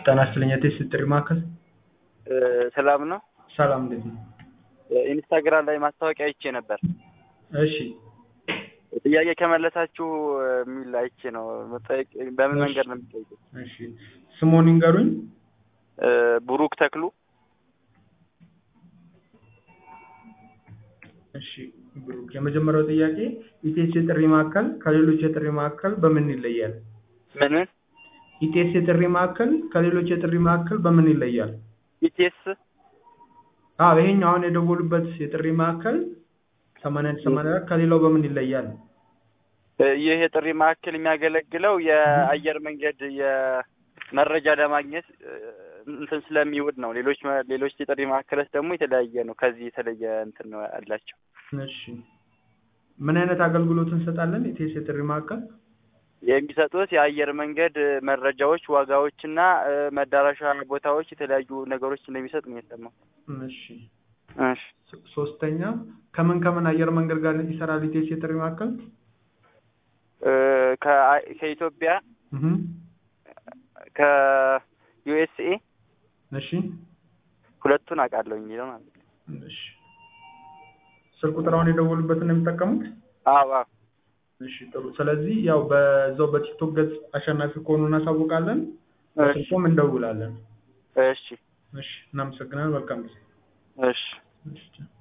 ጤና ይስጥልኝ የቴስት ጥሪ ማዕከል ሰላም ነው። ሰላም እንዴት ነው? ኢንስታግራም ላይ ማስታወቂያ አይቼ ነበር። እሺ ጥያቄ ከመለሳችሁ የሚል አይቼ ነው። መጠየቅ በምን እሺ። መንገድ ነው የሚጠይቁት? እሺ ስሞን ይንገሩኝ። ብሩክ ተክሉ እሺ ብሩክ፣ የመጀመሪያው ጥያቄ ኢቴስ የጥሪ ማዕከል ከሌሎች የጥሪ ማዕከል በምን ይለያል? ምንን ኢቴስ የጥሪ ማዕከል ከሌሎች የጥሪ ማዕከል በምን ይለያል? ኢቴስ አዎ ይሄኛው አሁን የደወሉበት የጥሪ ማዕከል ሰማንያ አንድ ሰማንያ አራት ከሌላው በምን ይለያል? ይህ የጥሪ ማዕከል የሚያገለግለው የአየር መንገድ የመረጃ ለማግኘት እንትን ስለሚውድ ነው። ሌሎች ሌሎች የጥሪ ማዕከሎች ደግሞ የተለያየ ነው። ከዚህ የተለየ እንትን ነው ያላቸው። እሺ ምን አይነት አገልግሎት እንሰጣለን? ኢቴስ የጥሪ ማዕከል የሚሰጡት የአየር መንገድ መረጃዎች፣ ዋጋዎችና መዳረሻ ቦታዎች የተለያዩ ነገሮች እንደሚሰጥ ነው የሰማው። እሺ እሺ ሶ- ሶስተኛ ከምን ከምን አየር መንገድ ጋር ይሰራል ኢቴስ የጥሪ ማዕከል? ከ- ከኢትዮጵያ እህ ከዩኤስኤ እሺ ሁለቱን አውቃለሁ የሚለው ማለት ነው። እሺ ስልክ ቁጥር አሁን የደወሉበትን ነው የሚጠቀሙት? አዎ አዎ እሺ ጥሩ። ስለዚህ ያው በዛው በቲክቶክ ገጽ አሸናፊ ከሆኑ እናሳውቃለን፣ እሺ በስልኩም እንደውላለን። እሺ እሺ እናመሰግናለን። መልካም ጊዜ። እሺ እሺ